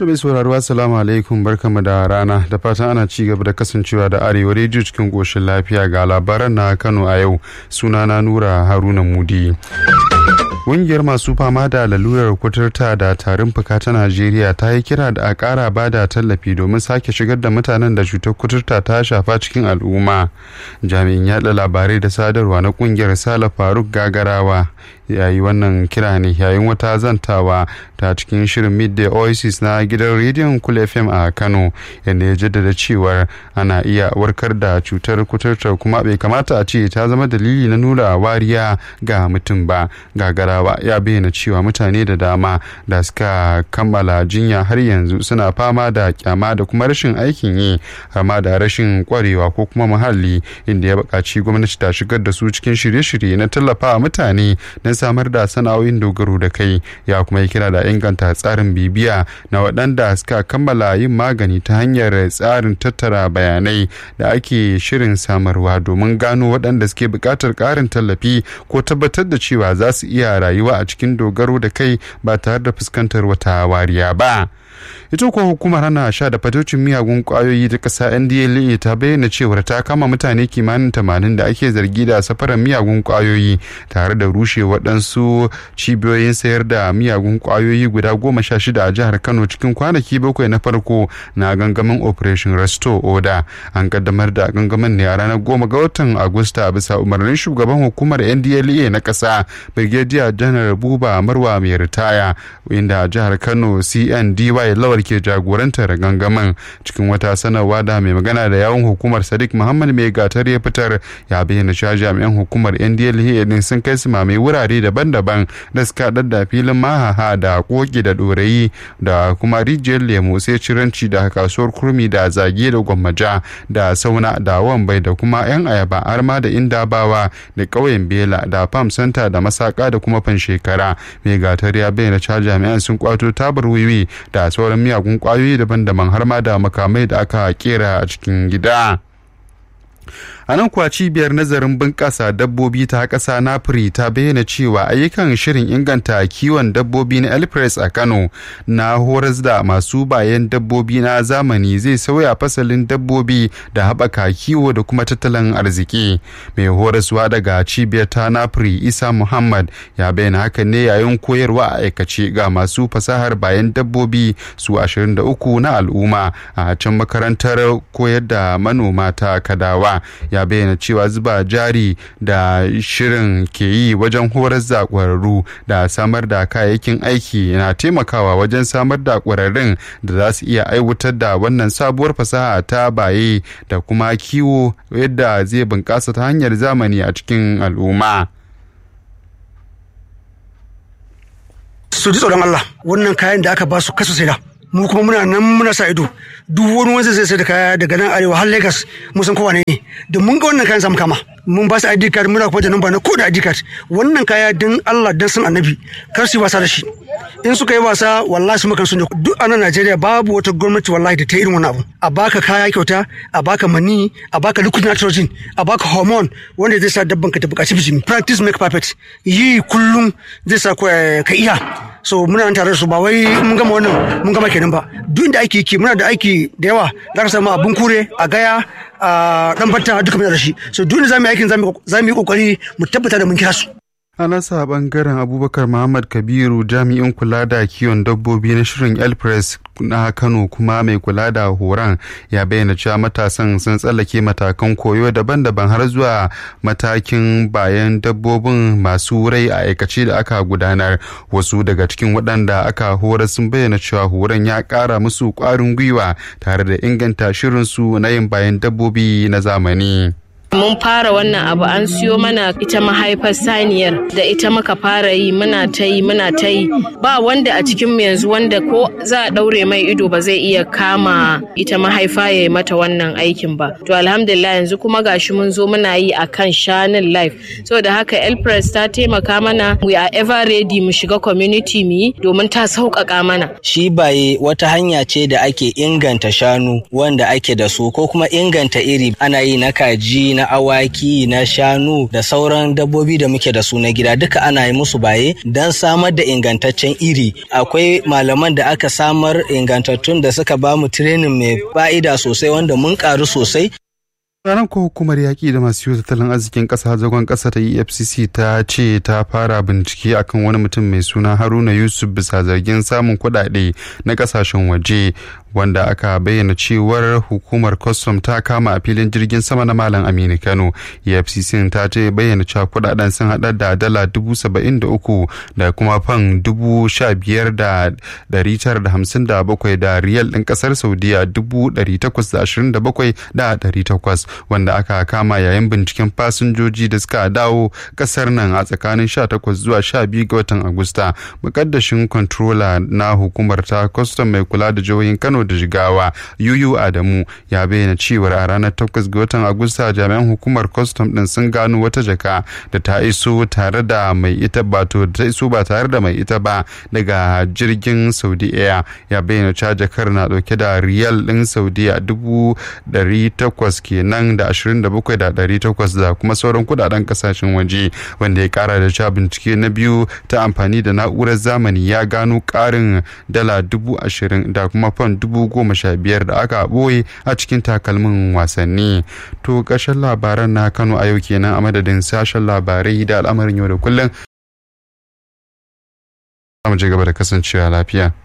To mai sauraro assalamu alaikum barkamu da rana da fatan ana ci gaba da kasancewa da arewa rediyo cikin goshin lafiya ga labaran na Kano a yau sunana Nura Haruna Mudi. Ƙungiyar masu fama da lalurar kuturta da tarin fuka ta Najeriya ta yi kira da a ƙara ba da tallafi domin sake shigar da mutanen da cutar kuturta ta shafa cikin al'umma. Jami'in yaɗa labarai da sadarwa na ƙungiyar Sala Faruk Gagarawa yayi wannan kira ne yayin wata zantawa ta cikin shirin midday oasis na gidan rediyon kul fm a kano yadda ya jaddada cewar ana iya warkar da cutar kuturtar kuma bai kamata a ce ta zama dalili na nuna wariya ga mutum ba gagarawa ya bayyana cewa mutane da dama da suka kammala jinya har yanzu suna fama da kyama da kuma rashin aikin yi amma da rashin kwarewa ko kuma muhalli inda ya buƙaci gwamnati ta shigar da su cikin shirye-shirye na tallafa mutane don samar da sana'o'in dogaro da kai ya kuma yi kira da inganta tsarin bibiya na waɗanda suka kammala yin magani ta hanyar tsarin tattara bayanai da ake shirin samarwa domin gano waɗanda suke buƙatar ƙarin tallafi ko tabbatar da cewa za su iya rayuwa a cikin dogaro da kai ba tare da fuskantar wata wariya ba. ita kuwa hukumar hana sha da fatocin miyagun kwayoyi ta ƙasa ndla ta bayyana cewar ta kama mutane kimanin tamanin da ake zargi da safarar miyagun kwayoyi tare da rushe waɗansu cibiyoyin sayar da miyagun kwayoyi guda goma sha shida a jihar kano cikin kwanaki bakwai na farko na gangamin operation restore order an kaddamar da gangamin ne a ranar goma ga watan agusta bisa umarnin shugaban hukumar ndla na ƙasa brigadier janar buba marwa mai ritaya inda jihar kano cndy lawal ke jagorantar gangamin cikin wata sanarwa da mai magana da yawun hukumar sadiq muhammad mai gatar ya fitar ya bayyana cewa jami'an hukumar ndla din sun kai su mai wurare daban-daban da suka da filin mahaha da koki da dorayi da kuma rijiyar lemu sai ciranci da kasuwar kurmi da zage da gwammaja da sauna da wambai da kuma yan ayaba arma da indabawa da ƙauyen bela da farm center da masaka da kuma fanshekara mai gatar ya bayyana cewa jami'an sun kwato tabar wiwi da sauran miyagun kwayoyi daban-daban har ma da makamai da aka kera a cikin gida. a nan kuwa cibiyar nazarin bunƙasa dabbobi ta ƙasa nafiri ta bayyana cewa ayyukan shirin inganta kiwon dabbobi na elpres a kano na horas da masu bayan dabbobi na zamani zai sauya fasalin dabbobi da haɓaka kiwo da kuma tattalin arziki mai horaswa daga cibiyar ta nafiri isa muhammad ya bayyana hakan ne yayin koyarwa a aikace ga masu fasahar bayan dabbobi su 23 na al'umma a can makarantar koyar da manoma ta kadawa ya bayyana cewa zuba jari da shirin ke yi wajen horar da ƙwararru da samar da kayayyakin aiki na taimakawa wajen samar da ƙwararrun da za su iya aiwatar da wannan sabuwar fasaha ta baye da kuma kiwo yadda zai bunƙasa ta hanyar zamani a cikin al'umma. su ji tsoron Allah wannan kayan da aka ba su kasu sai da mu kuma muna nan muna sa ido duk wani wanda zai sai da kaya daga nan arewa har Lagos mun san kowa ne da mun ga wannan kayan samu kama mun ba su ID card muna kuma da namba na koda ID card wannan kaya din Allah dan san annabi kar su yi wasa da shi in suka yi wasa wallahi su makan sun duk a nan Najeriya babu wata gwamnati wallahi da ta irin wannan abu a baka kaya kyauta a baka mani a baka liquid nitrogen a baka hormone wanda zai sa dabban ka ta buƙaci bijimi practice make perfect yi kullum zai sa ka iya so muna tare da su ba wai mun gama wannan mun gama kenan ba duk da aiki ki muna da aiki da yawa za ka samu abun kure a gaya a dan batta duka muna da shi so duk da zamu yi aikin zamu yi kokari mu tabbata da mun kira su a nasa bangaren abubakar muhammad kabiru jami'in kula da kiwon dabbobi na shirin elpress na kano kuma mai kula da horon ya bayyana cewa matasan sun tsallake matakan koyo daban-daban har zuwa matakin bayan dabbobin masu rai a aikace da aka gudanar wasu daga cikin waɗanda aka horar sun bayyana cewa horon ya ƙara musu ƙwarin gwiwa tare da inganta shirinsu na yin bayan dabbobi na zamani. mun fara wannan abu an siyo mana ita mahaifar saniyar da ita muka fara yi muna ta yi muna ta yi ba wanda a cikin mu yanzu wanda ko za a daure mai ido ba zai iya kama ita mahaifa ya yi mata wannan aikin ba to alhamdulillah yanzu kuma gashi mun zo muna yi akan shanun life saboda haka elpress ta taimaka mana we are ever ready mu shiga community mu yi domin ta sauƙaƙa mana shi baye wata hanya ce da ake inganta shanu wanda ake da su ko kuma inganta iri ana yi na kaji na na awaki na shanu da sauran dabbobi da muke da su na gida duka ana yi musu baye don samar da ingantaccen iri akwai malaman da aka samar ingantattun da suka ba mu training mai fa'ida sosai wanda mun karu sosai ranar ko hukumar yaƙi da masu yiwu tattalin arzikin ƙasa zagon ƙasa ta efcc ta ce ta fara bincike akan wani mutum mai suna haruna yusuf bisa zargin samun kuɗaɗe na ƙasashen waje wanda aka bayyana cewar hukumar kwastam ta kama a filin jirgin sama na malam aminu kano efcc ta ce bayyana cewa kudaden sun hada da dala dubu saba'in da uku da kuma fan dubu sha biyar da dari tara da hamsin da bakwai da riyal ɗin ƙasar saudiya dubu dari takwas da ashirin da bakwai da dari takwas wanda aka kama yayin binciken fasinjoji da suka dawo ƙasar nan a tsakanin sha takwas zuwa sha biyu ga watan agusta mukaddashin controller na hukumar ta kwastam mai kula da jihohin kano da jigawa yuyu adamu ya bayyana cewar a ranar 8 ga watan agusta jami'an hukumar kwastam din sun gano wata jaka da ta iso tare da mai ita ba to ta iso ba tare da mai ita ba daga jirgin saudi air ya bayyana cewa jakar na dauke da riyal din saudiya dubu dari takwas kenan da ashirin da bakwai da dari takwas da kuma sauran kudaden kasashen waje wanda ya kara da cewa bincike na biyu ta amfani da na'urar zamani ya gano karin dala dubu ashirin da kuma fan dubu goma sha biyar da aka ɓoye a cikin takalmin wasanni to ƙarshen labaran na kano a yau kenan a madadin sashen labarai da al'amarin yau da kullum mu ci gaba da kasancewa lafiya